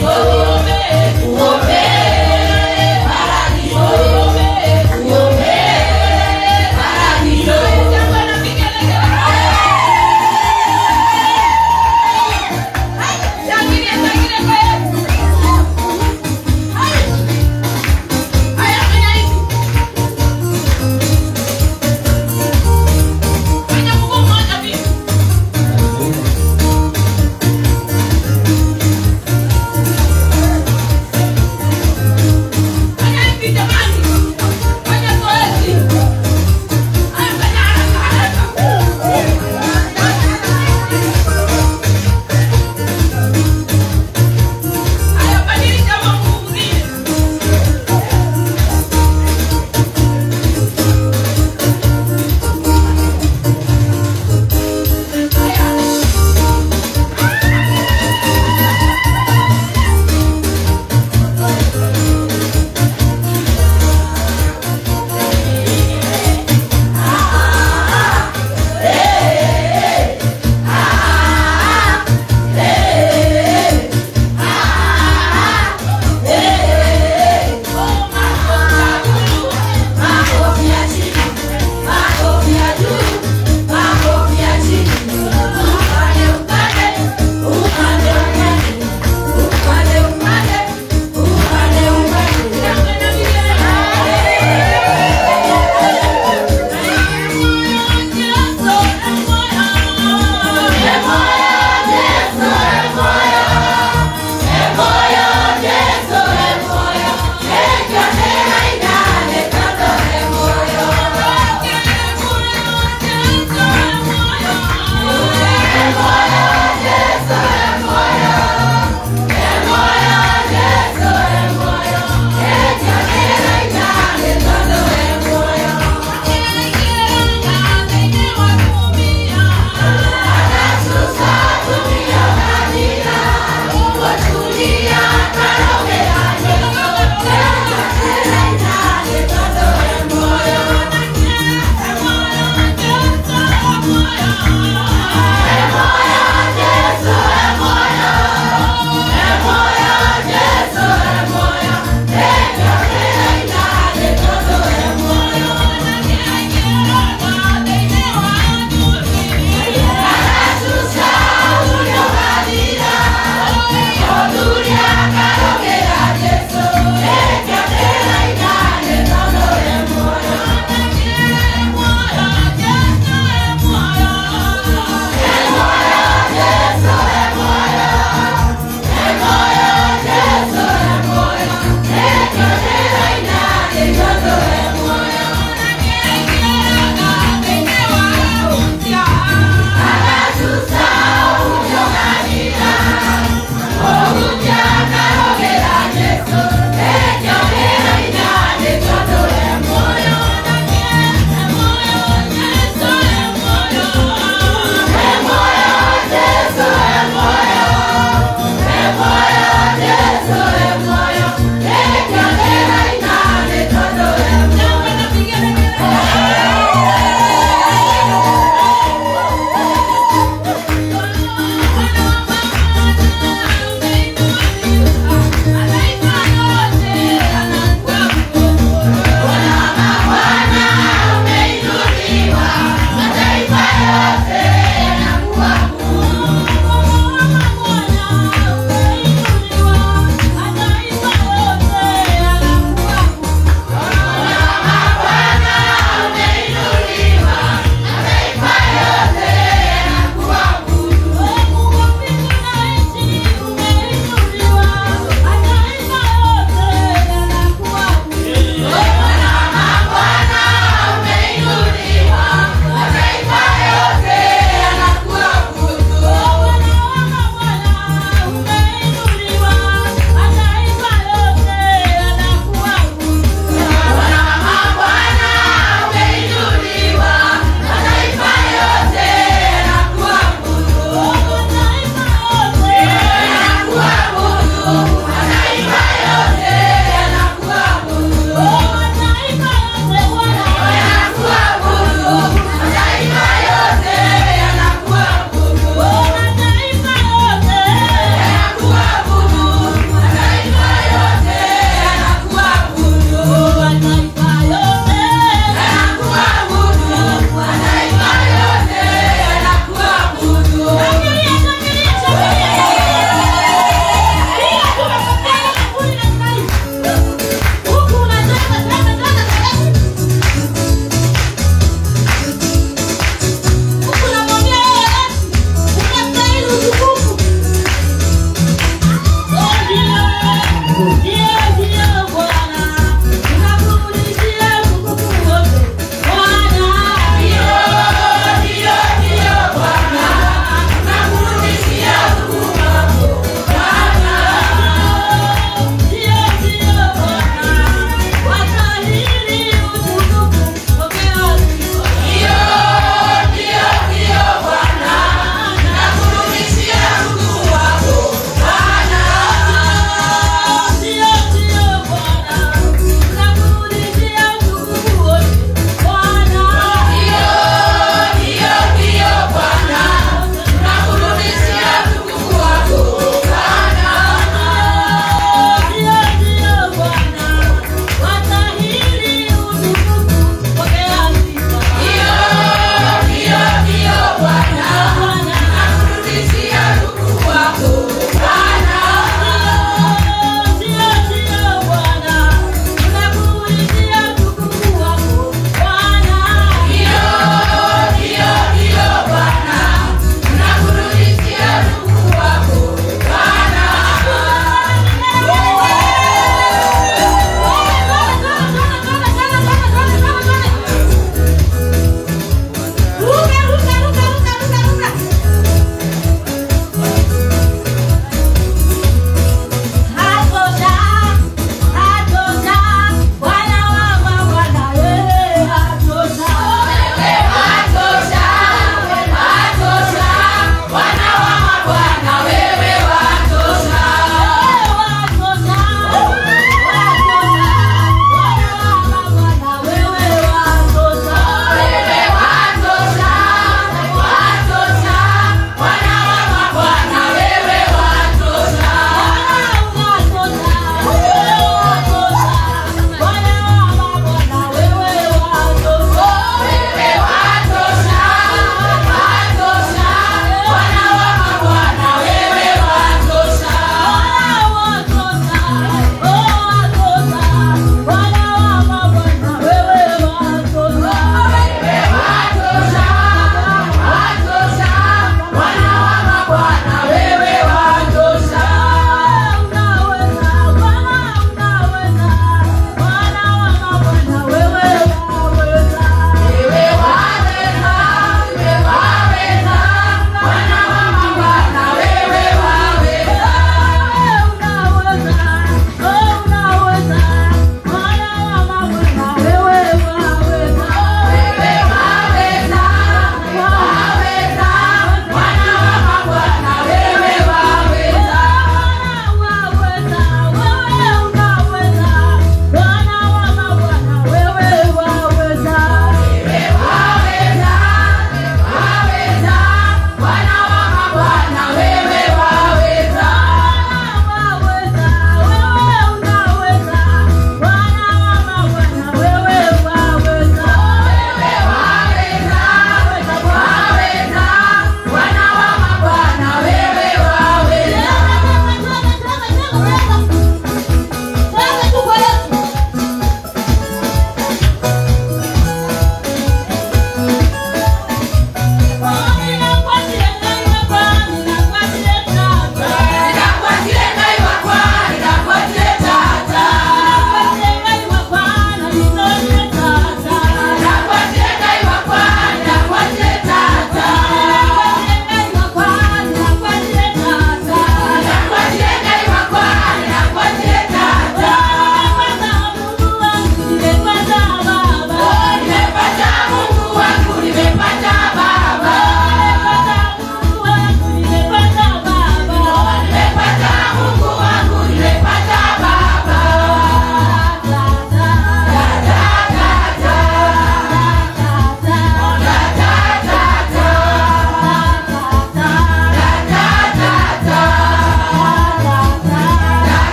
Hallelujah.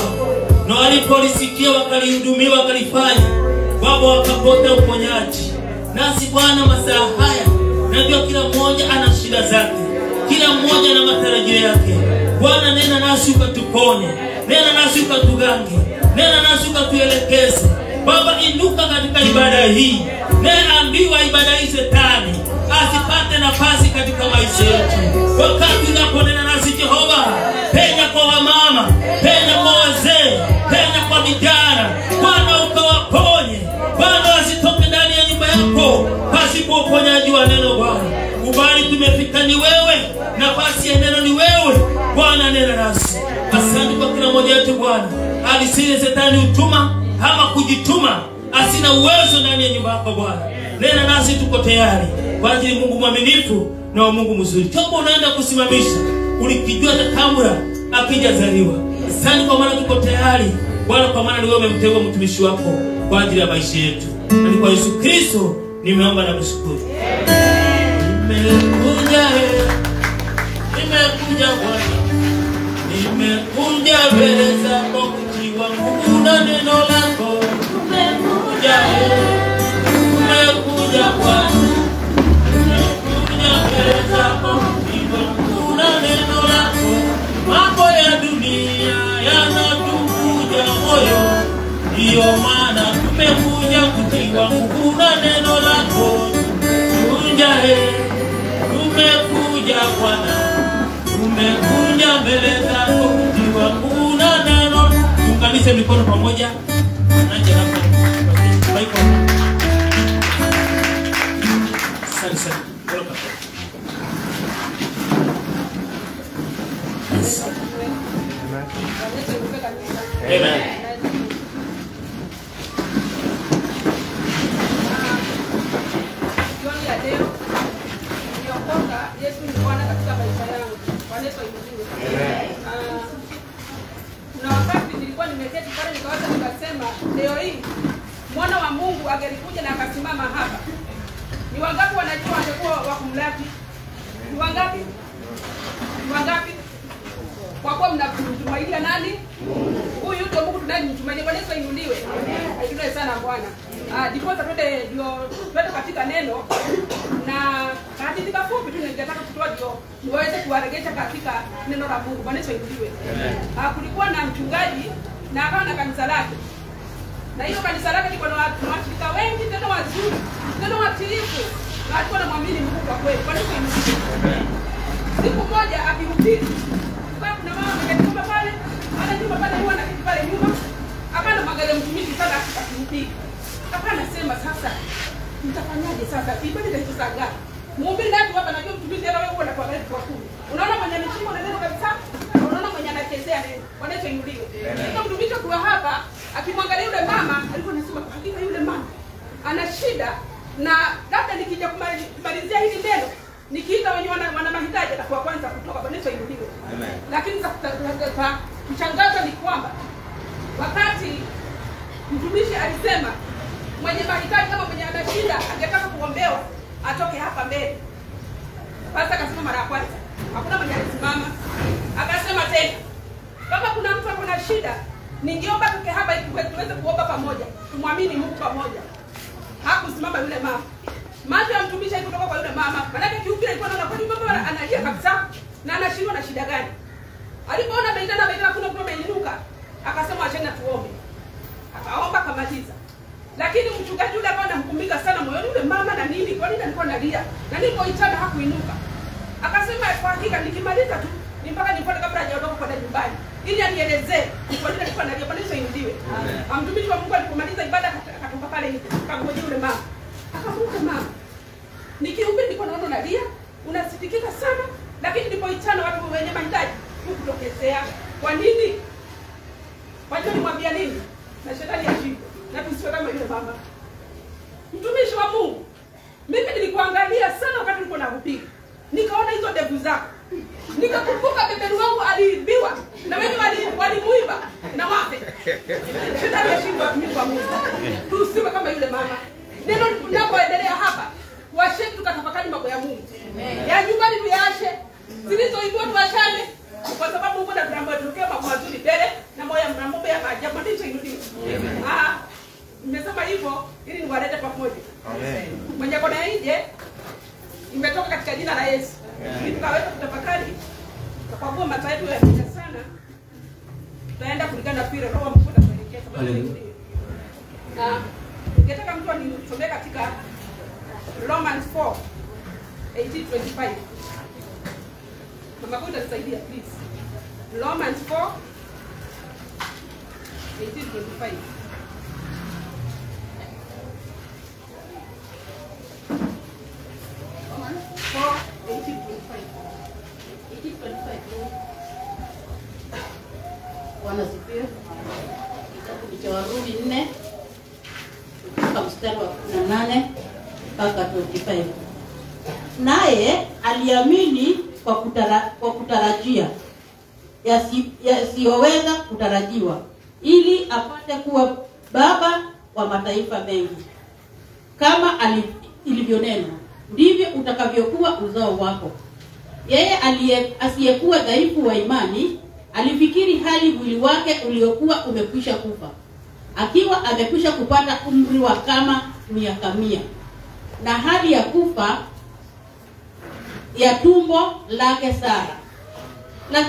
na walipolisikia wakalihudumia wakalifanya baba wakapota uponyaji nasi bwana masaa haya najua kila mmoja ana shida zake kila mmoja na matarajio yake bwana nena nasi ukatuponye nena nasi ukatugange nena nasi ukatuelekeze baba inuka katika ibada hii neambiwa ibada hii shetani asipate nafasi katika maisha yetu wakati unaponena nasi jehova penya kwa wamama penya kwa wazee penya kwa vijana bwana ukawaponye bwana wasitoke ndani ya nyumba yako pasipo uponyaji wa neno bwana ubali tumefika ni wewe nafasi ya neno ni wewe bwana nena nasi asante kwa kila mmoja wetu bwana alisile shetani utuma ama kujituma asina uwezo ndani ya nyumba yako bwana nena nasi tuko tayari kwa ajili mungu mwaminifu na wa mungu mzuri chombo unaenda kusimamisha ulikijua takamura akijazaliwa asante kwa maana tuko tayari bwana kwa maana ni wewe umemteua mtumishi wako kwa ajili ya maisha yetu na ni kwa yesu kristo nimeomba na kushukuru nimekuja eh, nimekuja bwana nimekuja mbele zako kujiwa nguvu na neno lako umekuja eh, umekuja bwana umekuja mbele zako kujiwa nguvu na neno lako mambo ya dunia yanatukuja moyo ndiyo maana tumekuja kutiwa nguvu na neno lako kuja eh, tumekuja bwana tumekuja mbele zako kutiwa nguvu na neno tuunganishe mikono pamoja Anje hapa. Michael. Asante sana. Welcome. Yes. Amen. Jioni ya leo niliokoka, Yesu ni Bwana katika maisha yangu. Bwana Yesu ainuliwe. Ah, Kuna wakati nilikuwa nimeketi pale nikawaza nikasema, leo hii mwana wa Mungu angelikuja na akasimama hapa, ni wangapi wanajua wangekuwa wa kumlaki? Ni wangapi? Ni wangapi? Kwa kuwa mnamtumainia nani? Huyu ndio Mungu tunayemtumainia. Bwana Yesu ainuliwe. Ainuliwe sana Bwana. Ah, ndiposa twende ndio twende katika neno na hadithi kafupi tu ningetaka kutoa ndio niweze kuwaregesha katika neno la Mungu. Bwana Yesu ainuliwe. Ah, kulikuwa na mchungaji na akawa na kanisa lake na hiyo kanisa lake liko na watu- na washirika wengi tena wazuri tena watiifu na alikuwa namwamini Mungu kwa kweli. Bwana Yesu ainuliwe siku moja akihubiri kwa kuna mama ameketi pale ana nyumba pale huwa anaketi pale nyuma akana magari mtumishi sana akihubiri akawa anasema sasa mtafanyaje sasa ibada itaisha saa ngapi mhubiri ndio hapa najua mtumishi hata wewe unakuwa gari kwa kumi unaona mwenye ameshikwa na neno kabisa na unaona mwenye anachezea neno Bwana Yesu ainuliwe ndio mtumishi kwa hapa akimwangalia yule mama alikuwa anasema kwa hakika yule mama ana shida na labda nikija kumali- kumalizia hili neno nikiita wenye wana, wana mahitaji atakuwa kwanza kutoka Bwana Yesu ainuliwe. Lakini za za- za- mshangazo ni kwamba wakati mtumishi alisema mwenye mahitaji kama mwenye ana shida angetaka kuombewa atoke hapa mbele. Sasa akasema mara ya kwanza, hakuna mwenye alisimama. Akasema tena, kama kuna mtu ako na shida, ningeomba tuke hapa ili tuwe- tuweze kuomba pamoja, tumwamini Mungu pamoja. Hakusimama yule mama. Macho ya mtumishi haikutoka kwa yule mama. Maanake kiupira alikuwa anaona kwani mama analia kabisa na anashindwa na shida gani. Alipoona ameitana ameitana kuna kuna ameinuka, akasema acheni tuombe. Akaomba akamaliza. Lakini mchungaji yule akawa anamkumbuka sana moyoni yule mama na nini, kwa nini alikuwa analia? Na nilipoitana hakuinuka. Akasema kwa hakika nikimaliza tu ni mpaka nifuate kabla hajaondoka kwenda nyumbani ili anielezee ni kwa nini alikuwa analia, kwa nini sainuliwe. Mtumishi wa Mungu alipomaliza ibada akatoka akatoka pale nje, akamgoja yule mama. Akamuuliza mama, nikihubiri nilikuwa naona unalia, unasitikika sana, lakini nilipoitana watu wenye mahitaji hukutokezea. Kwa nini? Wajua nimwambia nini? Na shetani ashindwe. Na tusiwe kama yule mama. Mtumishi wa Mungu, mimi nilikuangalia sana wakati nilikuwa nahubiri. Nikaona hizo ndevu zako. Nikakumbuka beberu wangu aliibiwa na wengi wali- walimuiba na wape. Shetani ashindwe mimi kwa Mungu. Tusiwe kama yule mama. Neno linapoendelea hapa, washeni tukatafakari mambo ya Mungu. Ya nyumbani tuyaache, zilizoibua tuachane, kwa sababu Mungu anatuambia tuwekee mambo mazuri mbele na moyo na mambo ya maajabu ndicho inuliwe. Ah, nimesema hivyo ili niwalete pamoja. Mwenye kona nje imetoka katika jina la Yesu. Ili tukaweza kutafakari kwa kuwa macho yetu yameisha sana. Tutaenda kulingana na vile Roho Mungu atatuelekeza. Haleluya. Na ningetaka mtu anisomee katika Romans 4 18:25. Mama Kuta tusaidia please. Romans 4 18:25. Romans 4 18:25. 18:25. Bwana asifiwe. Kitabu cha Warumi nne kutoka mstari wa kumi na nane mpaka 25. Naye aliamini kwa, kutara, kwa kutarajia yasi- yasiyoweza kutarajiwa, ili apate kuwa baba wa mataifa mengi, kama ali- ilivyonenwa, ndivyo utakavyokuwa uzao wako. Yeye aliye asiyekuwa dhaifu wa imani alifikiri hali mwili wake uliokuwa umekwisha kufa, akiwa amekwisha kupata umri wa kama miaka mia, na hali ya kufa ya tumbo lake Sara. La,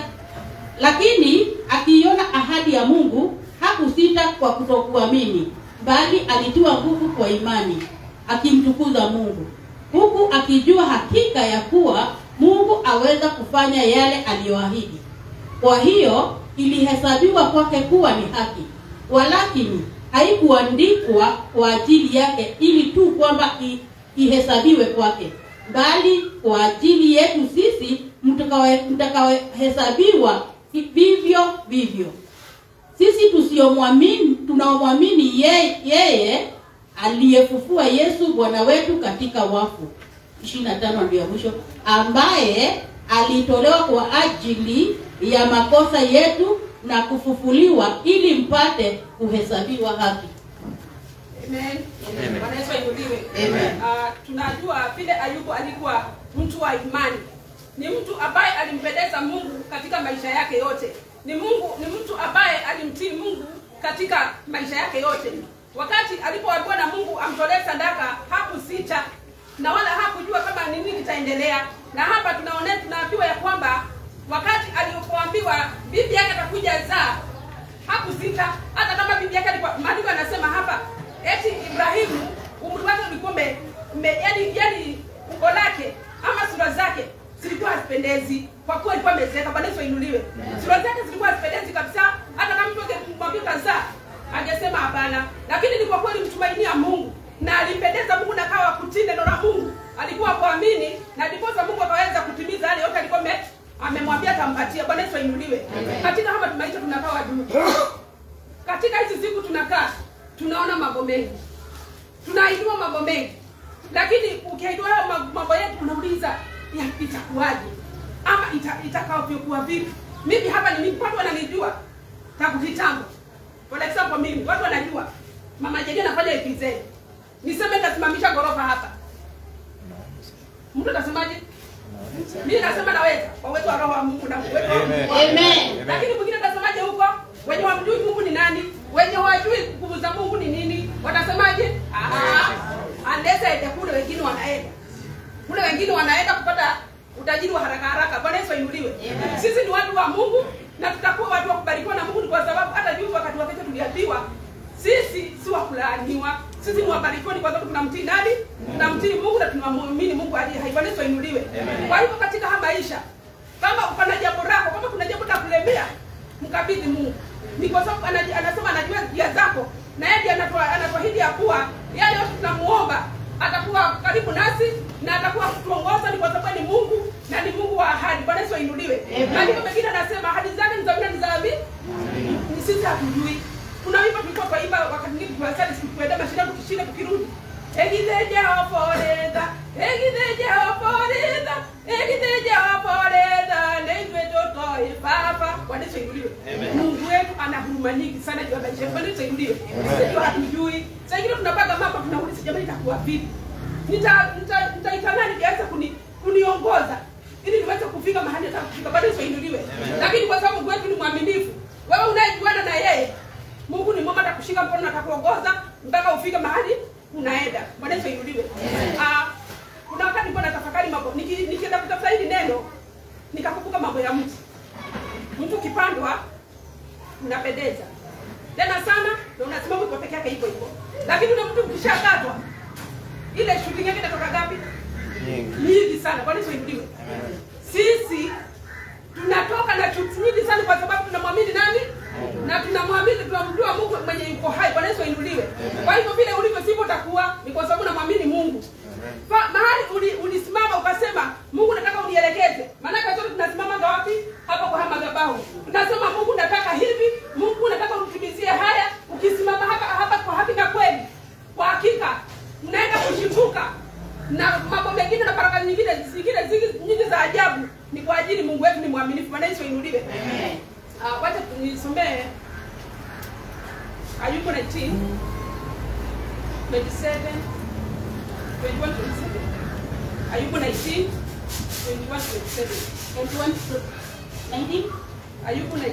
lakini akiiona ahadi ya Mungu hakusita kwa kutokuamini, bali alitiwa nguvu kwa imani, akimtukuza Mungu, huku akijua hakika ya kuwa Mungu aweza kufanya yale aliyoahidi. Kwa hiyo ilihesabiwa kwake kuwa ni haki, walakini haikuandikwa kwa ajili yake ili tu kwamba i- ihesabiwe kwake, bali kwa ajili yetu sisi mtakawe- mtakaohesabiwa vivyo vivyo sisi tusiomwamini tunaomwamini yeye, yeye aliyefufua Yesu Bwana wetu katika wafu 25 ndio ya mwisho ambaye alitolewa kwa ajili ya makosa yetu na kufufuliwa ili mpate kuhesabiwa haki. Amen. Amen. Bwana Yesu ainuliwe. Amen. Ah, tunajua vile Ayubu alikuwa mtu wa imani. Ni mtu ambaye alimpendeza Mungu katika maisha yake yote. Ni Mungu ni mtu ambaye alimtii Mungu katika maisha yake yote. Wakati alipoambiwa na Mungu amtolee sadaka, hakusita na wala hakujua kama ni nini kitaendelea. Na hapa tunaone tunaambiwa ya kwamba wakati alipoambiwa bibi yake atakuja zaa hakusita hata kama bibi yake alikuwa maandiko anasema hapa eti Ibrahimu umri wake ulikuwa ume, ume yani yani umbo lake ama sura zake zilikuwa hazipendezi kwa kuwa alikuwa amezeeka. Bwana Yesu ainuliwe. Sura zake zilikuwa hazipendezi kabisa, hata kama mtu angemwambia kazaa angesema hapana, lakini ni kwa kweli mtumainia Mungu na alimpendeza Mungu na kawa kutii neno la Mungu, alikuwa kuamini na ndiposa Mungu akaweza kutimiza yale yote alikuwa ame- amemwambia atampatia. Bwana Yesu ainuliwe. Katika hapa tumaisha tunakaa wajuu katika hizi siku tunakaa tunaona mambo mengi tunaidiwa mambo mengi lakini ukiaidiwa hayo ma- mambo yetu unauliza ya- itakuwaje ama ita, itakavyokuwa vipi mimi hapa ni mimi watu wananijua tangu kitambo for example mimi watu wanajua mama Jedia anafanya EPZ niseme nitasimamisha ghorofa hapa mtu atasemaje mimi nasema naweza kwa uwezo wa roho wa Mungu na uwezo wa Mungu Amen. lakini mwingine atasemaje huko wenye wamjui mungu ni nani wenye hawajui nguvu za mungu ni nini watasemaje "Ah, unless aende kule wengine wanaenda kule wengine wanaenda kupata utajiri wa haraka haraka bwana yesu ainuliwe sisi ni watu wa mungu na tutakuwa watu wa kubarikiwa na mungu ni kwa sababu hata juzi wakati wa kesho tuliambiwa sisi si wa kulaaniwa sisi ni wabarikiwa ni kwa sababu tunamtii nani tunamtii mungu na tunamwamini mungu aliye hai bwana yesu ainuliwe kwa hivyo katika haya maisha kama kuna jambo lako kama kuna jambo la kulemea mkabidhi mungu ni kwa sababu anaji- anasema anajua njia zako na yeye ndiye anatoa- anatuahidi ya kuwa yale yote tunamuomba atakuwa karibu nasi na atakuwa kutuongoza ni kwa sababu ni mungu na ni mungu wa ahadi bwana yesu ainuliwe maandiko mengine anasema ahadi zake ni za mina ni za abi ni sisi hatujui kuna wimbo tulikuwa twaimba wakati mwingine tuwasali tukienda mashindano tukishinda tukirudi egithe jehoforeza egithe jehoforeza egithe jehoforeza neitwe totoi baba bwana yesu ainuliwe mungu wetu ana huruma nyingi sana juu ya maisha yetu bwana yesu ainuliwe sisi hatujui saa ingine tunapanga mambo tunauliza jamani itakuwa vipi nita nita nitaitamani niweze kuni kuniongoza ili niweze kufika mahali nataka kufika bado isainuliwe lakini kwa sababu Mungu wetu ni mwaminifu wewe unayejuana na yeye kushika mkono na atakuongoza mpaka ufike mahali unaenda bwana yesu ainuliwe Ah, kuna wakati nilikuwa natafakari mambo niki- nikienda kutafuta hili neno nikakumbuka mambo ya mti mtu ukipandwa unapendeza tena sana na unasimama uko peke yake hivyo hivyo lakini ule mtu ukishakatwa ile shooting yake inatoka gapi nyingi sana kwani tuinuliwe sisi tunatoka na chuki nyingi sana kwa sababu tunamwamini nani na tunamwamini tunamjua mungu mwenye yuko hai bwana yesu ainuliwe kwa hivyo vile ulivyo sivyo utakuwa ni kwa sababu namwamini mungu Fa, mahali uli- ulisimama ukasema mungu nataka unielekeze maanake sote tunasimama wapi hapa kwa haya madhabahu tunasema mungu nataka hivi mungu nataka unitimizie haya ukisimama hapa hapa kwa haki na kweli kwa hakika mnaenda kushimbuka na mambo mengine na baraka nyingine zingine zingi- nyingi za ajabu ni kwa ajili mungu wetu ni mwaminifu maana yesu ainuliwe uh, wacha nisomee ayuko 19 27 21 27 ayuko 19 21 27 21 to 19? ayuko 19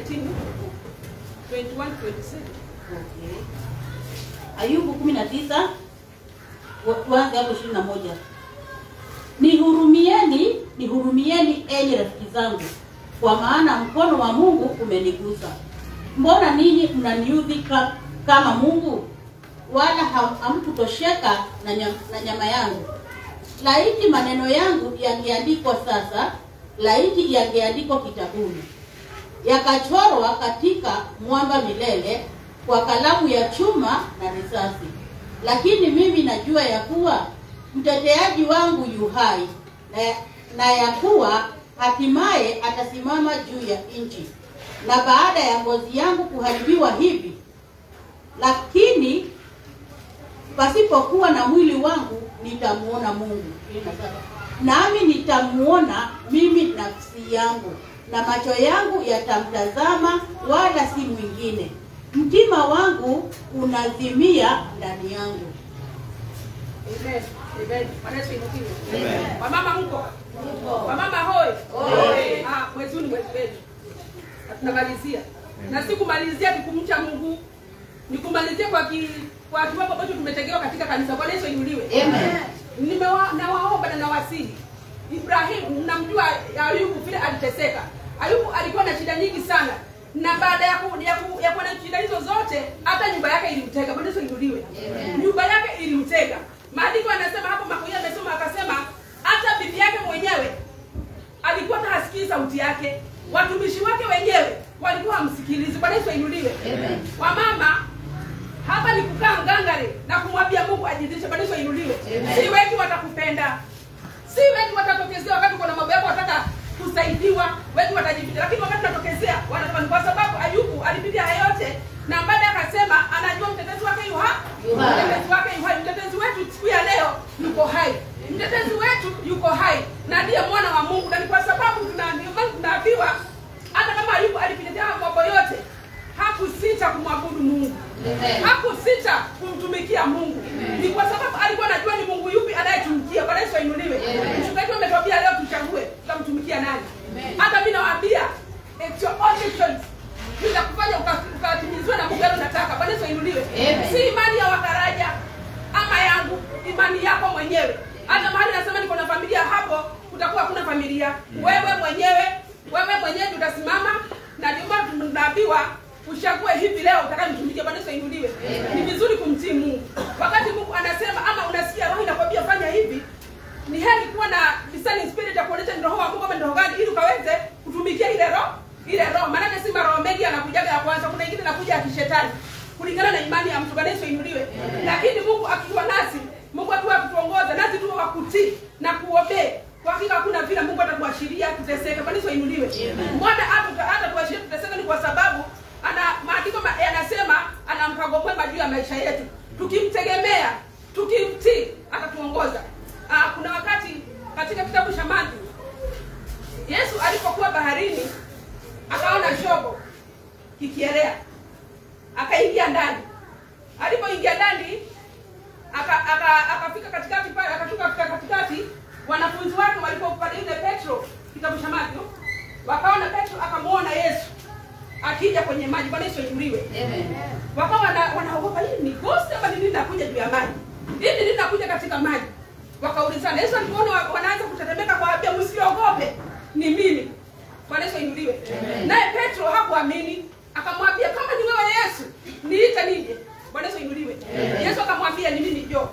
21 27 Okay. Ayubu kumi na tisa tuanze hapo ishirini na moja. Nihurumieni, nihurumieni enyi rafiki zangu, kwa maana mkono wa Mungu umenigusa. Mbona ninyi mnaniudhi ka, kama Mungu, wala ham- hamkutosheka na, nyam, na nyama yangu? Laiti maneno yangu yangeandikwa sasa, laiti yangeandikwa kitabuni yakachorwa katika mwamba milele kwa kalamu ya chuma na risasi. Lakini mimi najua ya kuwa mteteaji wangu yu hai na, na ya kuwa hatimaye atasimama juu ya nchi, na baada ya ngozi yangu kuharibiwa hivi, lakini pasipokuwa na mwili wangu nitamuona Mungu. Nami nitamuona mimi nafsi yangu, na macho yangu yatamtazama, wala si mwingine. Mtima wangu unazimia ndani yangu. Amen. Amen. Bwana Yesu ainuliwe. Amen. Wamama mko? Wamama hoi. Hoi. Ah, mwezi huu ni mwezi wetu. Na tunamalizia. Na si kumalizia ni kumcha Mungu. Ni kumalizia kwa ki, kwa kiwango ambacho tumetegewa katika kanisa. Bwana Yesu ainuliwe. Amen. Nimewa nawaomba na nawasihi. Ibrahim mnamjua Ayubu vile aliteseka. Ayubu alikuwa na shida nyingi sana. Na baada ya ku, ya, ku, ya kuwa na shida hizo zote hata nyumba yake ilimtega. Bwana Yesu ainuliwe. Nyumba yake ilimtega. Maandiko yanasema hapo Makoya amesoma akasema hata bibi yake mwenyewe alikuwa hata hasikii sauti yake. Watumishi wake wenyewe walikuwa hamsikilizi. Bwana Yesu ainuliwe. Amen. Wamama hapa ni kukaa ngangari na kumwambia Mungu ajidhishe, bado ainuliwe. Amen. Si wengi watakupenda, si wengi watatokezea wakati kuna mambo yako wataka kusaidiwa, wengi watajificha, lakini wakati unatokezea wanafanya, kwa sababu Ayubu alipitia haya yote na baada akasema anajua mtetezi wake yu hai, Yu hai. mtetezi wake yu hai. Mtetezi wetu siku ya leo yuko hai, mtetezi wetu yuko hai na ndiye mwana wa Mungu, na ni kwa sababu tunaambiwa tunaambiwa hata kama Ayubu alipitia haya mambo yote hakusita kumwabudu Mungu Amen. hakusita kumtumikia Mungu. Ni kwa sababu alikuwa anajua ni Mungu yupi anayetumikia. Bwana Yesu ainuliwe. Amen. Mchungaji ametuambia leo tuchague tutamtumikia nani. Hata mimi nawaambia it's your own choice. Nitakufanya uka- ukatimizwe na Mungu yale unataka. Bwana Yesu ainuliwe. Amen. Si imani ya wakaraja ama yangu, imani yako mwenyewe. Hata mahali nasema niko na familia hapo, kutakuwa hakuna familia. Wewe mwenyewe, wewe mwenyewe ndio utasimama na ndio maana tunaambiwa uchague hivi leo utakayemtumikia. Bwana Yesu ainuliwe. Ni vizuri kumtii Mungu. Wakati Mungu anasema ama unasikia roho inakwambia fanya hivi, ni heri kuwa na discerning spirit ya kuonyesha ni roho wa Mungu ama ni roho gani ili ukaweze kutumikia ile roho ile roho. Maana si maroho mengi yanakujaga ya kwanza, kuna ingine inakuja ya kishetani kulingana na imani ya mtu. Bwana Yesu ainuliwe. Lakini Mungu akiwa nasi, Mungu akiwa kutuongoza nasi tuwe wa kutii na kuobey. Kwa hakika hakuna vile Mungu atatuashiria tuteseke. Bwana Yesu ainuliwe. Mbona hata hata tuashiria tuteseke ni kwa sababu ana maandiko ma- yanasema ana mpango mwema juu ya maisha yetu. Tukimtegemea, tukimtii atatuongoza. Ah, kuna wakati katika kitabu cha Mathayo Yesu alipokuwa baharini akaona shogo kikielea, akaingia ndani. Alipoingia ndani aka- aka- akafika katikati pale, akashuka katika katikati. Wanafunzi wake walipopale yule Petro, kitabu cha Mathayo, wakaona Petro, akamwona Yesu akija kwenye maji bwana yesu ainuliwe wakawa wana- wanaogopa hii ni ghost ama ni nini nakuja juu ya maji hii ni nini nakuja katika maji wakaulizana yesu alipoona wa- wanaanza kutetemeka kwa abia msiogope ni mimi bwana yesu ainuliwe naye petro hakuamini akamwambia kama ni wewe yesu niite nije bwana yesu ainuliwe yesu akamwambia ni mimi jo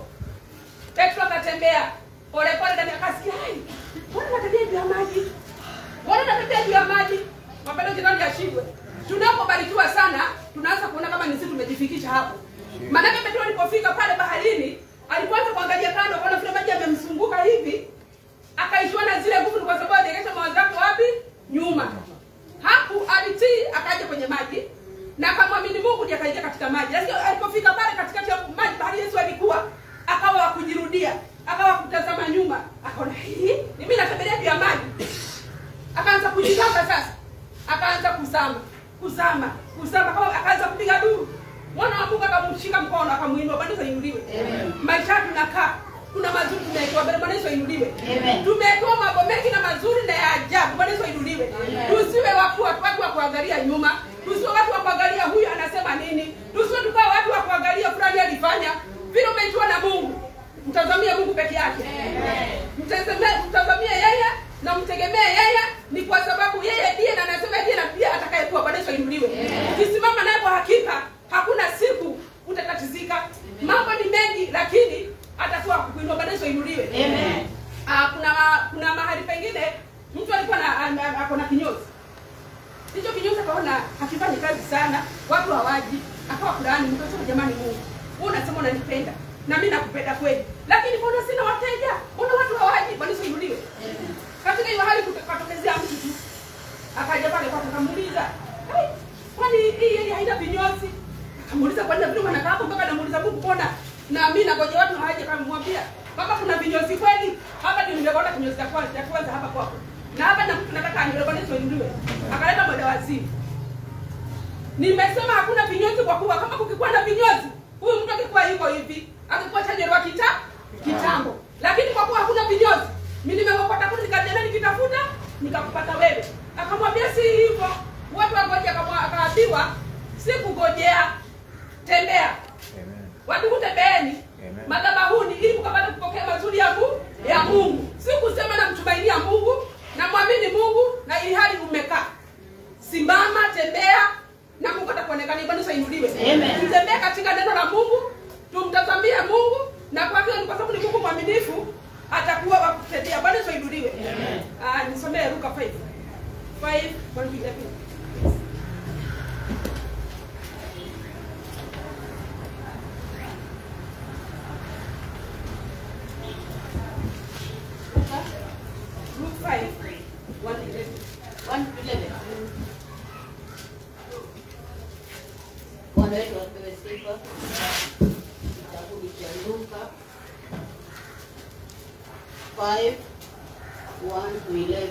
petro akatembea polepole ndani akasikia hai mbona natembea juu ya maji mbona natembea juu ya maji mapendo jirani yashindwe tunapobarikiwa sana tunaanza kuona kama ni sisi tumejifikisha hapo maanake petro alipofika pale baharini alipoanza kuangalia kando akaona vile maji yamemzunguka hivi akaishiwa na zile nguvu ni kwa sababu aliegesha mawazo yake wapi nyuma hapo alitii akaja kwenye maji na akamwamini mungu ndiye akaingia katika maji lakini alipofika pale katikati ya maji bahari yesu alikuwa akawa wakujirudia akawa kutazama nyuma akaona hii ni mimi natembelea juu ya maji akaanza kujitaka sasa akaanza kuzama kuzama kuzama kama akaanza kupiga duru mwana wa mungu akamshika mkono akamuinua bwana yesu ainuliwe maisha yetu tunakaa kuna mazuri tumewekewa mbele bwana yesu ainuliwe Amen. tumewekewa mambo mengi na mazuri na ya ajabu bwana yesu ainuliwe tusiwe watu watu wa kuangalia nyuma tusiwe watu wa kuangalia huyu anasema nini tusiwe tukawa watu wa kuangalia fulani alifanya vile umeitiwa na mungu mtazamie mungu peke yake Mtazame- mtazamie yeye na mtegemee yeye ni kwa sababu yeye ndiye na anasema ndiye na pia atakayekuwa bwana yesu ainuliwe ukisimama naye kwa hakika hakuna siku utatatizika mambo ni mengi lakini atakuwa kukuinua bwana yesu ainuliwe Amen. Ah, kuna ma- kuna mahali pengine mtu alikuwa na an- an- ako na kinyozi hicho kinyozi akaona hakifanyi kazi sana watu hawaji akawa fulani mkasema jamani mungu wewe unasema unanipenda na mimi nakupenda kweli lakini mbona sina wateja mbona watu hawaji bwana Yesu inuliwe katika hiyo hali kukatokezea mtu tu akaja pale kwake akamuuliza "Hai, kwani hii yeye haina vinyozi akamuuliza kwani vile wanakaa hapo mpaka namuuliza Mungu mbona na mimi nagoja watu hawaje akamwambia kama kuna vinyozi kweli hapa ndio nimeona kinyozi cha kwanza cha kwanza hapa kwako na hapa na mtu nataka aniwe bwana Yesu inuliwe akaleta mwenda wazimu nimesema hakuna vinyozi kwa kuwa kama kukikuwa na vinyozi huyu mtu akikuwa yuko hivi akikuwa chanjerwa kita kitambo lakini kwa kuwa hakuna vinyozi mi nimekopata kuni nikaendelea nikitafuta nikakupata wewe akamwambia si hivyo watu wagoja akamwa- akaambiwa si kugojea tembea watu kutembeeni Amen. madhabahuni ili mkapata kupokea mazuri ya Mungu ya Mungu si kusema namtumainia Mungu namwamini Mungu na ili hali umekaa simama tembea na mungu atakuonekania bwana Yesu ainuliwe Amen. tutembee katika neno la mungu tumtazamie mungu na kwa hiyo ni kwa sababu ni mungu mwaminifu atakuwa wa kutendea bwana Yesu ainuliwe Ah, nisomee luka 5 5 1 to 11. Luke 5 1 to 11. One to eleven. Bwana wetu apewe sifa. Kitabu cha Luka 5 1 to 11.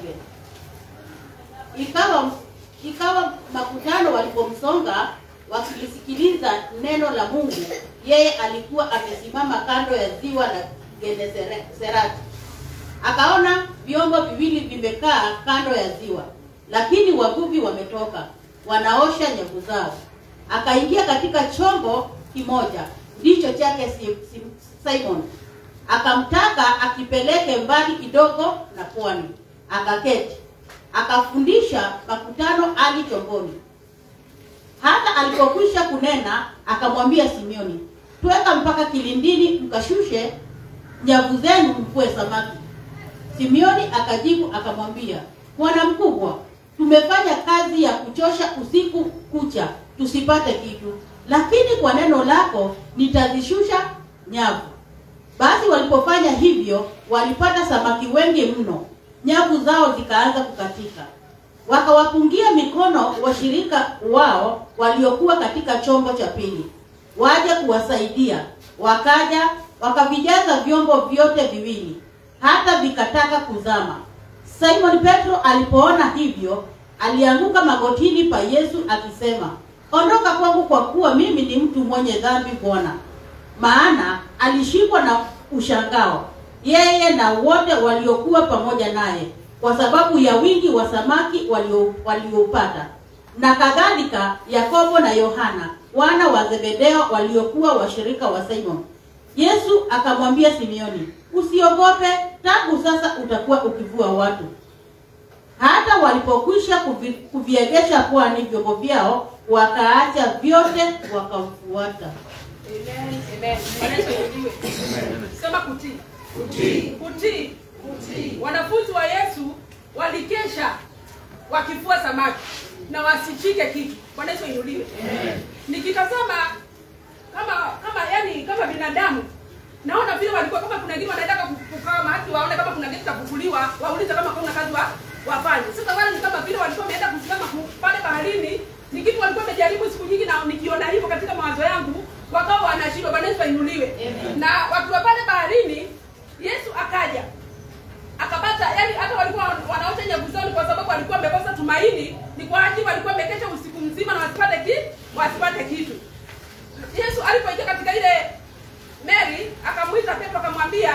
Ikawa ikawa makutano walipomsonga wakilisikiliza neno la Mungu, yeye alikuwa amesimama kando ya ziwa la Genesareti. Akaona vyombo viwili vimekaa kando ya ziwa, lakini wavuvi wametoka, wanaosha nyavu zao. Akaingia katika chombo kimoja, ndicho chake Si- Si- Simon. Akamtaka akipeleke mbali kidogo na pwani. Akaketi, akafundisha makutano ali chomboni. Hata alipokwisha kunena, akamwambia Simioni, tweka mpaka kilindini, mkashushe nyavu zenu mvue samaki. Simioni akajibu akamwambia, Bwana mkubwa, tumefanya kazi ya kuchosha usiku kucha tusipate kitu, lakini kwa neno lako nitazishusha nyavu. Basi walipofanya hivyo, walipata samaki wengi mno, nyavu zao zikaanza kukatika. Wakawapungia mikono washirika wao waliokuwa katika chombo cha pili, waje kuwasaidia. Wakaja wakavijaza vyombo vyote viwili, hata vikataka kuzama. Simon Petro alipoona hivyo, alianguka magotini pa Yesu akisema, ondoka kwangu, kwa kuwa mimi ni mtu mwenye dhambi, Bwana maana alishikwa na ushangao yeye na wote waliokuwa pamoja naye kwa sababu ya wingi wa samaki walio- walioupata na kadhalika Yakobo na Yohana wana wa Zebedeo waliokuwa washirika wa Simon. Yesu akamwambia Simioni, usiogope, tangu sasa utakuwa ukivua watu. Hata walipokwisha kuvi, kuviegesha pwani vyombo vyao, wakaacha vyote wakamfuata. Amen. Amen. Bwana Yesu asifiwe. Sema kutii. Kutii. Kutii. Kutii. Wanafunzi wa Yesu walikesha wakifua samaki na wasichike kitu. Bwana Yesu ainuliwe. Nikitazama kama kama yani kama binadamu naona vile walikuwa kama kuna kitu wanataka kukaa mahali waone kama kuna kitu cha kufuliwa, waulize kama kuna kazi wa wafanye. Sasa wale ni kama vile walikuwa wameenda kusimama ku- pale baharini, ni kitu walikuwa wamejaribu siku nyingi, na nikiona hivyo katika mawazo yangu, wakawa wanashindwa. Bwana Yesu ainuliwe. Na wakiwa pale baharini, Yesu akaja akapata yani hata walikuwa wanaota nyavu zao ni kwa sababu walikuwa wamekosa tumaini, ni kwa ajili walikuwa wamekesha usiku mzima na wasipate ki wasipate kitu. Yesu alipoingia katika ile Mary akamwita Petro akamwambia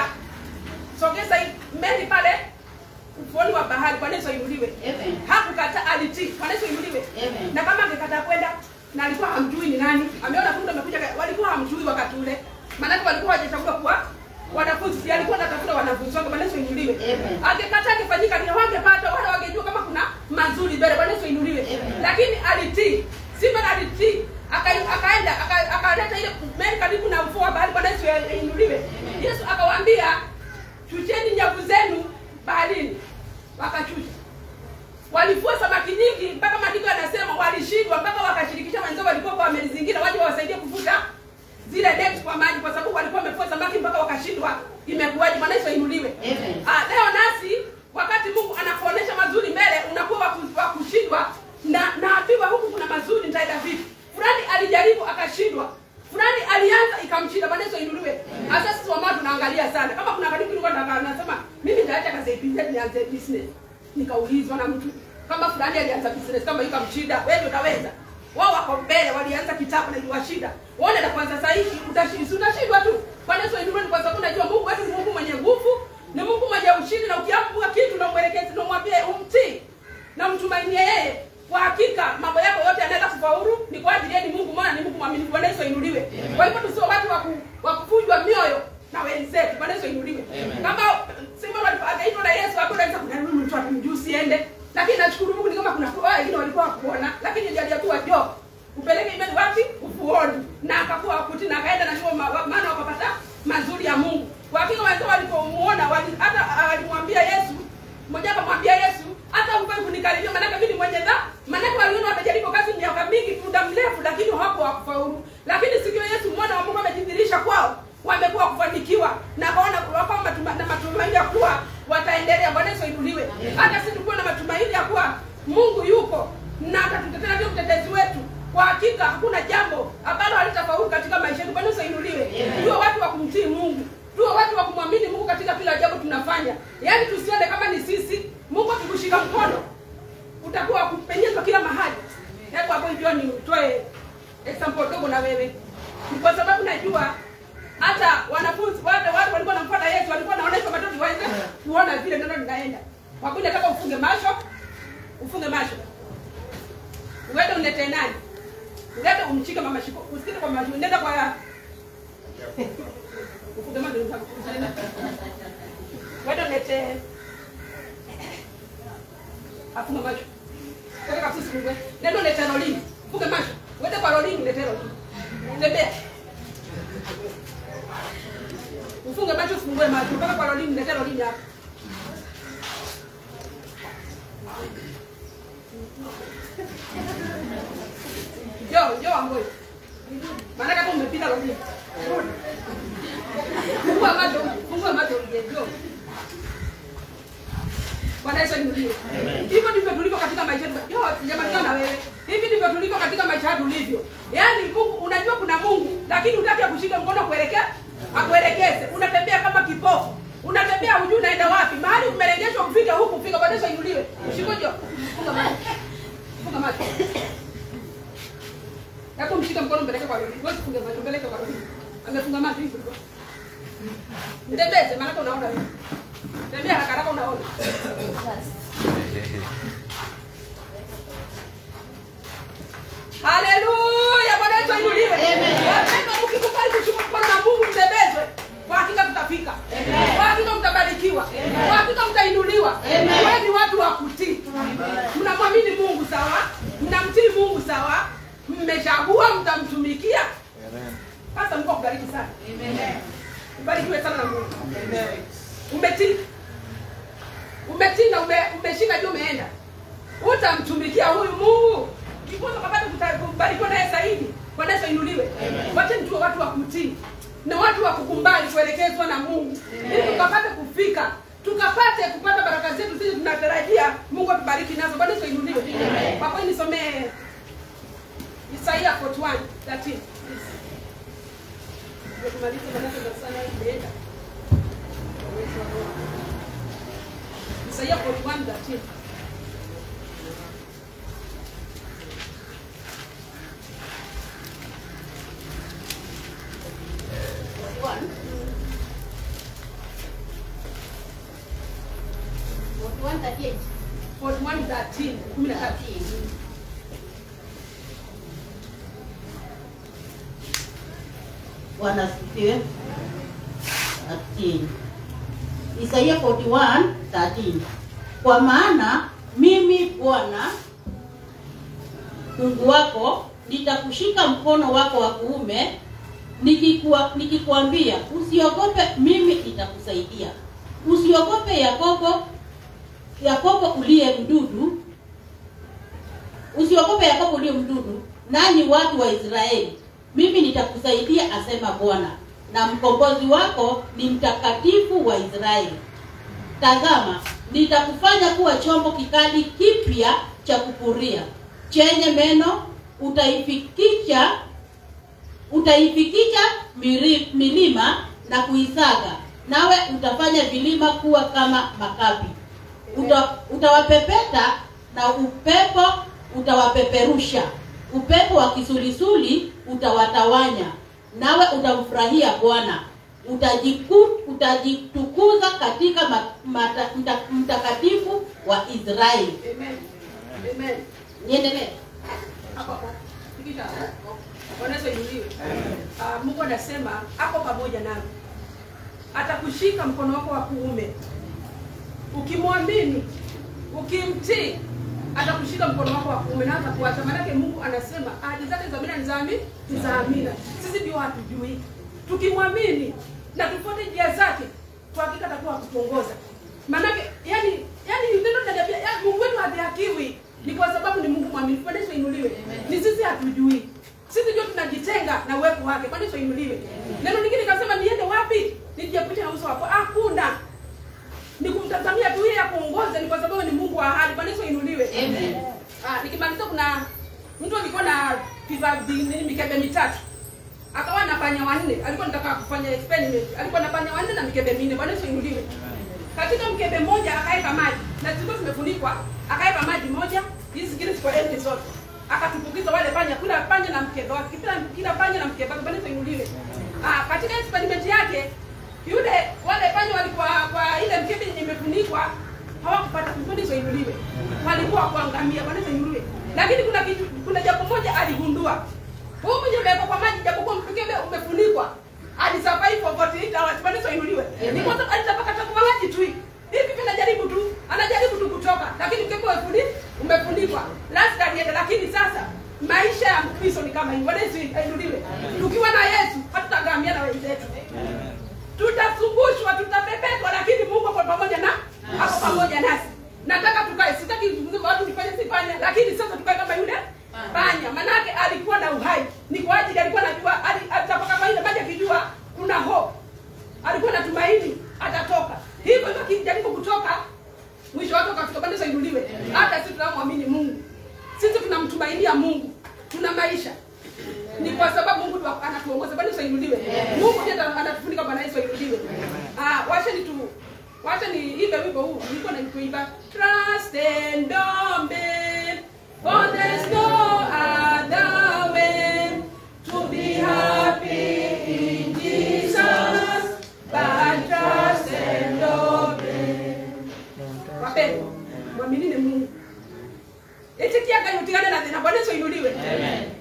sogeza hii meli pale ufuoni wa bahari. Bwana Yesu ainuliwe. Amen. Hakukata, alitii. Bwana Yesu ainuliwe. Amen. Na kama angekataa kwenda na alikuwa hamjui ni nani, ameona kumbe amekuja, walikuwa hamjui wakati ule, maanake walikuwa hawajachagua kuwa wanafunzi, si alikuwa anatafuta wanafunzi wake. Bwana Yesu ainuliwe. Amen. Angekataa angefanyika nini? Wangepata wala wangejua kama kuna mazuri mbele. Bwana Yesu ainuliwe. Amen. Lakini alitii. Simon alitii. Aka- akaenda aka- akaleta ile meli karibu na ufuo wa bahari. Bwana Yesu ainuliwe. Yesu akawaambia chucheni nyavu zenu baharini, wakachucha walifua samaki nyingi mpaka maandiko yanasema walishindwa mpaka wakashirikisha wenzao walikuwa kwa wamelizingira waje wawasaidie kuvuta zile neti kwa maji kwa sababu walikuwa wamefua samaki mpaka wakashindwa imekuwaje bwana yesu ainuliwe Amen. ah, leo nasi wakati mungu anakuonesha mazuri mbele unakuwa wa ku- wa kushindwa na naambiwa huku kuna mazuri nitaenda vipi fulani alijaribu akashindwa fulani alianza ikamshinda bwana yesu ainuliwe hasa sisi wamama tunaangalia sana kama kuna karibu nilikuwa nataka- nasema mimi nitaacha kazi ya IPZ nianze business nikaulizwa na mtu kama fulani alianza business kama hiyo kamshinda wewe ndio utaweza wao wako mbele walianza kitabu na iliwashinda waone na kwanza sasa hivi utashi- si utashindwa tu bwana yesu ainuliwe ni kwa sababu najua mungu wetu ni mungu mwenye nguvu ni mungu mwenye ushindi na ukiamua kitu na mwelekezi na mwambie umtii na mtumainie yeye kwa hakika mambo yako yote yanaweza kufaulu ni kwa ajili yeye ni mungu maana ni mungu mwaminifu bwana yesu ainuliwe kwa hivyo tusio watu wa ku- wa kuvunjwa mioyo na wenzetu bwana yesu ainuliwe kama simon alipo- akaitwa na yesu hapo naweza kuna yule mtu atumjuu siende lakini nashukuru mungu ni kama kuna wao wengine walikuwa wakuona lakini ndiye tu jo upeleke imani wapi ufuoni na akakuwa akuti na akaenda na hiyo ma- maana wakapata mazuri ya mungu kwa hakika wenzao walipomuona wali- hata alimwambia yesu mmoja akamwambia yesu hata ufai kunikaribia maanake mimi ni mwenye dha maanake waliona wamejaribu kazi miaka mingi muda mrefu lakini hawapo wakufaulu lakini siku hiyo yesu mwana wa mungu amejidhirisha kwao wamekuwa kufanikiwa na kaona wakawa matuma, na matumaini ya kuwa wataendelea bwana yesu ainuliwe hata sisi tukuwa na matumaini ya kuwa mungu yuko na atatutetea ndio mtetezi wetu kwa hakika hakuna jambo ambalo halitafaulu katika maisha yetu bwana yesu ainuliwe tuwe watu wa kumtii mungu tuwe watu wa kumwamini mungu katika kila jambo tunafanya yaani tusione kama ni sisi mungu akikushika mkono utakuwa wa kupenyezwa kila mahali hebu hapo hivyo ni utoe example dogo na wewe Ni kwa sababu najua hata wanafunzi wale wale walikuwa wanamfuata yesu walikuwa wanaonyesha watoto waweze kuona vile neno linaenda wakuja kama ufunge macho ufunge macho uende unete nani uende umchike mama shiko usikile kwa macho nenda kwa ufunge macho utaenda uende unete afunge macho Weka kabisa usifungue. Nenda unete rolini. Funge macho. Uende kwa rolini unete rolini. Tembea. Ufunge macho usifungue macho. Mpaka kwa rolini unete rolini hapa. Jo, jo amboi. Maana kama umepita rolini. Rudi. Fungua macho, fungua macho uje. Jo. Bwana Yesu ainuliwe. Hivyo ndivyo tulivyo katika maisha yetu. Yo, sijamalizana na wewe. Hivi ndivyo tulivyo katika maisha yetu tulivyo. Yaani Mungu unajua kuna Mungu, lakini hutaki akushike mkono kuelekea akuelekeze. Unatembea kama kipofu. Unatembea hujui unaenda wapi. Mahali umerejeshwa kufika huku kufika. Bwana Yesu ainuliwe. Shikojo. Funga macho. Funga macho. Hebu mshike mkono mpeleke kwa Rudi. Wewe funge macho mpeleke kwa Rudi. Amefunga macho hivi. Mtembeze maana unaona wewe. Tembea haraka haraka unaona. haleluya bwana yesu ainuliwe wapendwa mkikubali kuchukua mkono na mungu mtembezwe kwa hakika tutafika kwa hakika mtabarikiwa kwa hakika mtainuliwa wewe ni watu wa kutii mnamwamini mungu sawa mnamtii mungu sawa mmechagua mtamtumikia sasa mungu akubariki sana ubarikiwe sana na mungu umetii umetii na ume, umeshika juu umeenda utamtumikia huyu mungu kikuza kapata kubarikiwa naye zaidi bwana yesu ainuliwe wacheni tuwe watu wa kutii na watu wa kukumbali kuelekezwa na mungu ili tukapate kufika tukapate kupata baraka zetu sisi tunatarajia mungu atubariki nazo bwana yesu ainuliwe kwa kweli nisomee isaia 41 13 Ndio tumalize maneno ya sana imeenda Kwa uwezo wa Roho. Isaia 41 13 One. One thirty-eight. 41 13 kumi na tatu Bwana asifiwe. 13. Isaia 41 13. Kwa maana mimi Bwana Mungu wako nitakushika mkono wako wa kuume nikikuwa nikikwambia usiogope, mimi nitakusaidia. Usiogope Yakobo, Yakobo uliye mdudu, usiogope Yakobo uliye mdudu, nanyi watu wa Israeli, mimi nitakusaidia, asema Bwana, na mkombozi wako ni mtakatifu wa Israeli. Tazama, nitakufanya kuwa chombo kikali kipya cha kupuria, chenye meno, utaifikisha utaifikisha miri- milima na kuisaga, nawe utafanya vilima kuwa kama makapi. Uta, utawapepeta na upepo utawapeperusha, upepo wa kisulisuli utawatawanya, nawe utamfurahia Bwana. Utajiku, utajitukuza katika ma, mata, mta, mtakatifu wa Israeli. Amen. Amen. Niendelee. Hapo hapo. Fikisha hapo. Bwana Yesu ainuliwe. Ah, Mungu anasema ako pamoja nawe. Atakushika mkono wako wa kuume. Ukimwamini, ukimtii, atakushika mkono wako wa kuume na atakuacha. Maanake Mungu anasema ahadi zake za amina ni za ami- ni za amina. Sisi ndio hatujui. Tukimwamini na tufuate njia zake, kwa hakika atakuwa akutuongoza. Maanake yani yani neno linaniambia yani Mungu wetu hadhihakiwi ni kwa sababu ni Mungu mwaminifu. Bwana Yesu ainuliwe. Ni sisi hatujui. Sisi ndio tunajitenga na uwepo wake. Bwana Yesu ainuliwe. Neno lingine nikasema niende wapi? Nijiepushe na uso wako. Hakuna. Ni kumtazamia tu yeye akuongoze ni kwa sababu ni Mungu wa ahadi. Bwana Yesu ainuliwe. Amen. Ah, nikimaliza kuna mtu alikuwa na vifaa vi- nini mikebe mitatu. Akawa na panya wanne. Alikuwa anataka kufanya experiment. Alikuwa na panya wanne na mikebe minne. Bwana Yesu ainuliwe. Katika mkebe mmoja akaweka maji na zilikuwa zimefunikwa, akaweka maji moja, hizi zingine ziko empty zote. Akatumbukiza wale panya, kila panya na mkebe wake, kila kila panya na mkebe wake. Bwana Yesu ainuliwe. Ah, katika experiment yake yule wale panya walikuwa kwa ile mkebe yenye imefunikwa hawakupata Bwana Yesu ainuliwe. Walikuwa kuangamia. Bwana Yesu ainuliwe. Lakini kuna kitu, kuna jambo moja aligundua. Huu mwenye umewekwa kwa maji japokuwa mkebe umefunikwa. Alisurvive for 48 hours. Bwana Yesu ainuliwe. Ni kwa sababu alitapaka kwa maji tu. Hivi vile anajaribu tu, anajaribu tu kutoka, lakini mkebe umefuni- umefunikwa. Last alienda lakini sasa maisha ya Mkristo ni kama hivi. Bwana Yesu ainuliwe. Tukiwa na Yesu hatutagamia na wenzetu. Tutasumbushwa, tutapepetwa, lakini Mungu ako pamoja na ako pamoja nasi. Nataka tukae, sitaki kusema watu tufanye sifanye, lakini sasa tukae kama yule panya. Manake alikuwa na uhai, ni kwa ajili alikuwa anajua, ali- atapaka kwa ile maji akijua kuna hope, alikuwa na tumaini atatoka. Hivyo hivyo akijaribu kutoka, mwisho wake ukafika. Bwana Yesu ainuliwe. Hata sisi tunamwamini Mungu, sisi tunamtumainia Mungu, tuna maisha ni kwa sababu Mungu ndo anatuongoza. Bwana Yesu ainuliwe. Mungu ndiye ata- anatufunika. Bwana Yesu ainuliwe. Ah, wacha ni tu wacha ni imbe wimbo huu. Nilikuwa na kuimba trust and obey for there's no other way to be happy in Jesus but trust and obey. Wapendwa, mwaminini Mungu. Itikia kayo tigane na thina. Bwana Yesu ainuliwe.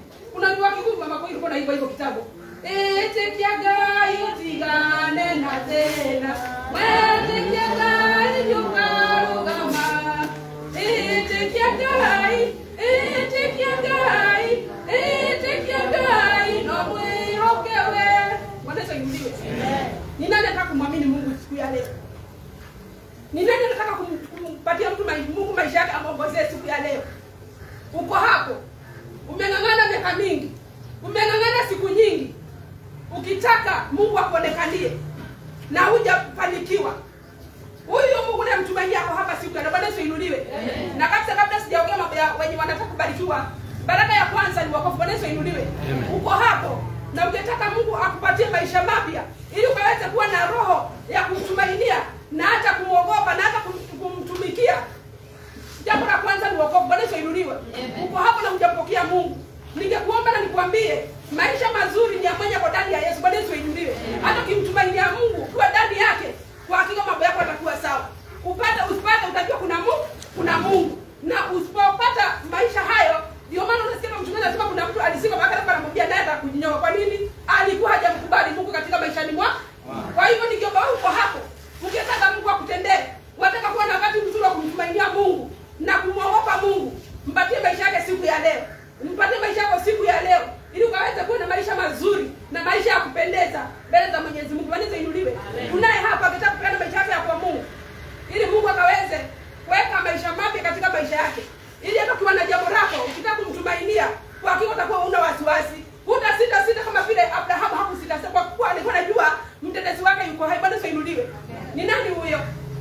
itikia Ngai utigane na thĩna wetikia Ngai nĩũkarũgama itikia Ngai itikia Ngai itikia Ngai no mwĩhokewe Bwana Yesu ainuliwe ni nani anataka kumwamini Mungu siku ya leo ni nani anataka kum- kumpatia mtu mai- Mungu maisha yake amwongozee siku ya leo uko hapo umeng'ang'ana miaka mingi umeng'ang'ana siku nyingi ukitaka mungu akuonekanie na hujafanikiwa huyu mungu namtumainia ako hapa siku ya leo. bwana yesu inuliwe na kabisa kabla sijaongea mambo ya wenye wanataka kubarikiwa baraka ya kwanza ni wokovu bwana yesu inuliwe uko hapo na ungetaka mungu akupatie maisha mapya ili ukaweze kuwa na roho ya kumtumainia na hata kumwogopa na hata kum- kumtumikia jambo la kwanza ni wokovu bwana yesu ainuliwe uko hapo na hujampokea mungu ningekuomba na nikwambie maisha mazuri ni ya mwenye kwa ndani ya yesu bwana yesu ainuliwe hata ukimtumainia mungu ukiwa ndani yake kwa hakika mambo yako yatakuwa sawa upate usipate utajua kuna mungu kuna mungu na usipopata maisha hayo ndio maana unasikia kama mchungaji anasema kuna mtu alisika mpaka alikuwa anamwambia naye atakujinyoa kwa nini alikuwa hajamkubali mungu katika maishani mwa kwa hivyo nikiomba wewe uko hapo ukitaka mungu akutendee wataka kuwa na wakati mzuri wa kumtumainia mungu na kumwogopa mungu mpatie maisha yake siku ya leo mpatie maisha yako siku ya leo ili ukaweze kuwa na maisha mazuri na maisha ya kupendeza mbele za mwenyezi mungu wanaweza inuliwe unaye hapa akitaka kupeana maisha yake ya kwa mungu ili mungu akaweze kuweka maisha mapya katika maisha yake ili hata ukiwa na jambo lako ukitaka kumtumainia kwa hakika utakuwa una wasiwasi huta sita sita kama vile abrahamu hakusita kwa kuwa alikuwa anajua mtetezi wake yuko hai bado sainuliwe ni nani huyo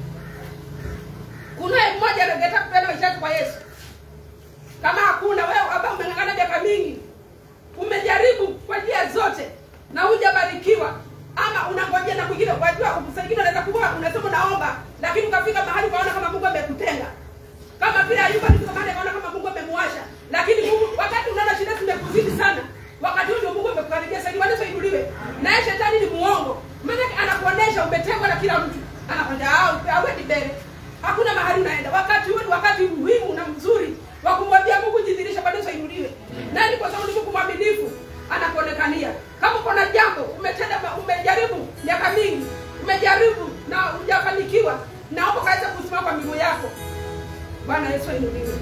kunaye mmoja angetaka kupeana maisha yake kwa yesu kama hakuna wewe ambao umeng'ang'ana miaka mingi umejaribu kwa njia zote na hujabarikiwa ama unangojea na kwingine wajua saa ingine unaweza kuwa unasema unaomba lakini ukafika mahali ukaona kama mungu amekutenga kama vile ayuba alifika mahali akaona kama mungu amemwasha lakini mungu wakati unaona shida zimekuzidi sana wakati huo ndio mungu amekukaribia sasa bwana sainuliwe naye shetani ni muongo maana anakuonesha umetengwa na kila mtu anakwambia ah awendi mbele hakuna mahali unaenda wakati huo ni wakati muhimu na mzuri wa kumwambia mungu jidhirisha bado sainuliwe nani kwa sababu ni mungu mwaminifu anakuonekania kama uko na jambo umetenda ma- umejaribu miaka mingi umejaribu na hujafanikiwa naomba kaweza kusimama kwa miguu yako bwana yesu ainuliwe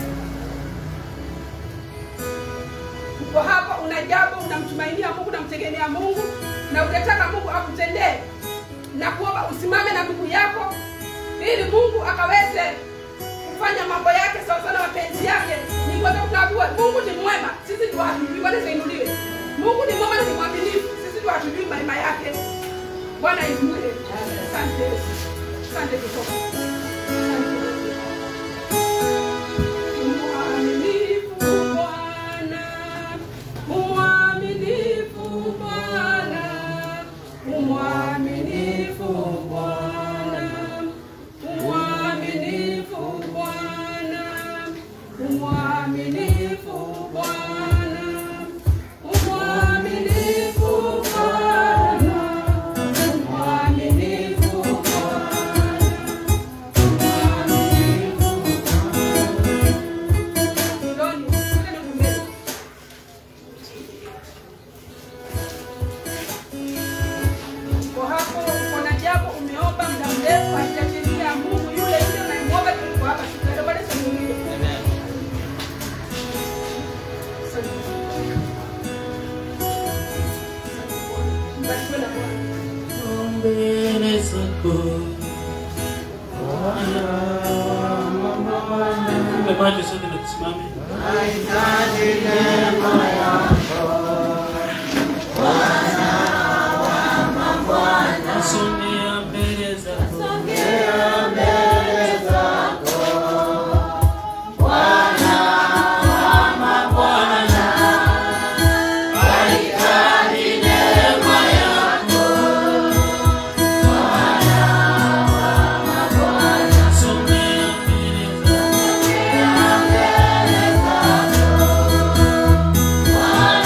uko hapa una jambo unamtumainia mungu unamtegemea mungu na ungetaka mungu akutendee na kuomba usimame na miguu yako ili mungu akaweze kufanya mambo yake sawasawa na mapenzi yake ni kwa sababu tunaambiwa mungu ni mwema sisi ndio hatujui bwana zainuliwe mungu ni mwema na ni mwaminifu sisi ndio hatujui mema yake bwana inuliwe asante Yesu. asante jehova Asante Yesu. Mwaminifu Bwana, mwaminifu Bwana, mwaminifu Bwana, mwaminifu Bwana, mwaminifu Bwana, mwaminifu Bwana, mwaminifu Ndoni, twende mbele. Uko hapo uko na jambo umeomba muda mrefu haijatimia Mungu yule yule unayemwomba tuko hapa tunaenda bado sasa mwingine. Mbarikiwe na Bwana. mbele zako Funga macho sote na tusimame. Nasongea mbele zako. Nasongea mbele zako.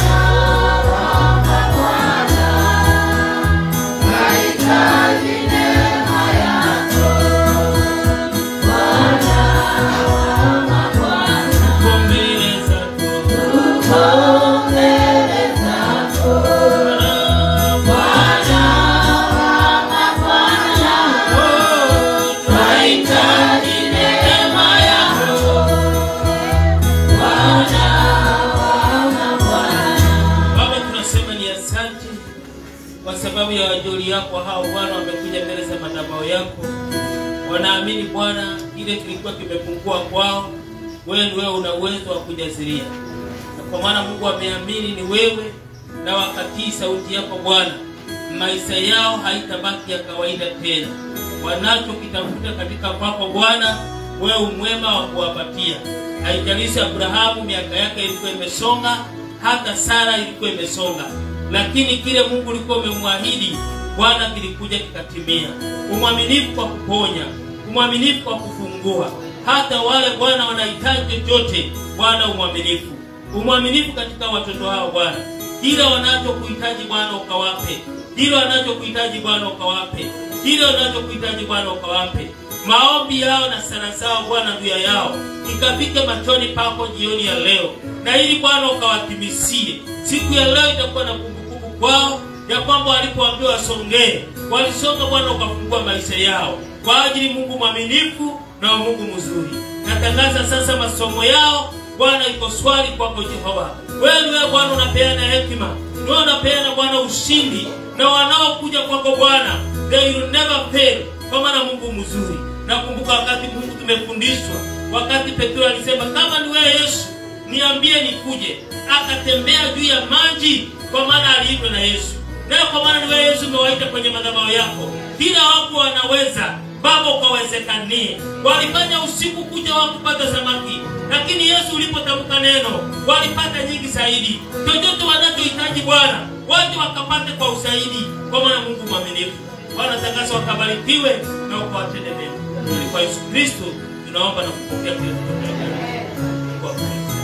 tunasema ni asante kwa sababu ya wajoli yako hao Bwana, wamekuja mbele za madhabahu yako, wanaamini Bwana kile kilikuwa kimepungua kwao, wewe ni wewe una uwezo wa kujazilia, na kwa maana Mungu ameamini ni wewe na wakatii sauti yako Bwana, maisha yao haitabaki ya kawaida tena. Wanachokitafuta katika kwako Bwana, wewe umwema wa kuwapatia. Haijalishi Abrahamu miaka yake ilikuwa imesonga, hata Sara ilikuwa imesonga, lakini kile Mungu ulikuwa umemwahidi Bwana kilikuja kikatimia. Umwaminifu kwa kuponya, umwaminifu kwa kufungua, hata wale Bwana wanahitaji chochote, Bwana umwaminifu, umwaminifu katika watoto hao Bwana, kile wanachokuhitaji Bwana ukawape, kile wanachokuhitaji Bwana ukawape, kile wanachokuhitaji Bwana ukawape. Maombi yao na sala zao Bwana juu ya yao ikafike machoni pako jioni ya leo, na ili Bwana ukawatimisie siku ya leo. Itakuwa na kumbukumbu kwao ya kwamba walipoambiwa wasongee, walisonga Bwana, ukafungua maisha yao kwa ajili Mungu mwaminifu na wa Mungu mzuri. Natangaza sasa masomo yao Bwana iko swali kwako Jehova. Wewe wewe Bwana unapeana hekima, wewe unapeana Bwana ushindi, na wanaokuja kwako Bwana they will never fail, kwa maana Mungu mzuri. Nakumbuka wakati Mungu tumefundishwa, wakati Petro alisema kama ni wewe Yesu niambie nikuje, akatembea juu ya maji, kwa maana aliitwa na Yesu. Leo kwa maana ni wewe Yesu umewaita kwenye madhabahu yako, kila wako wanaweza Baba ukawezekanie. Walifanya usiku kuja wao kupata samaki, lakini Yesu ulipotamka neno walipata nyingi zaidi. Chochote wanachohitaji Bwana wote wakapate kwa usaidi, kwa maana Mungu mwaminifu. Bwana takasa wakabarikiwe na ukawatende mema. Ili kwa Yesu Kristo tunaomba na kupokea kile tunachotaka. Mungu akubariki.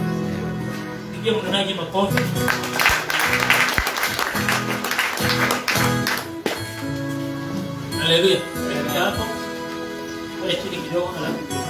Pigie mnenaji makofi. Haleluya. Hapo. Pale chini kidogo halafu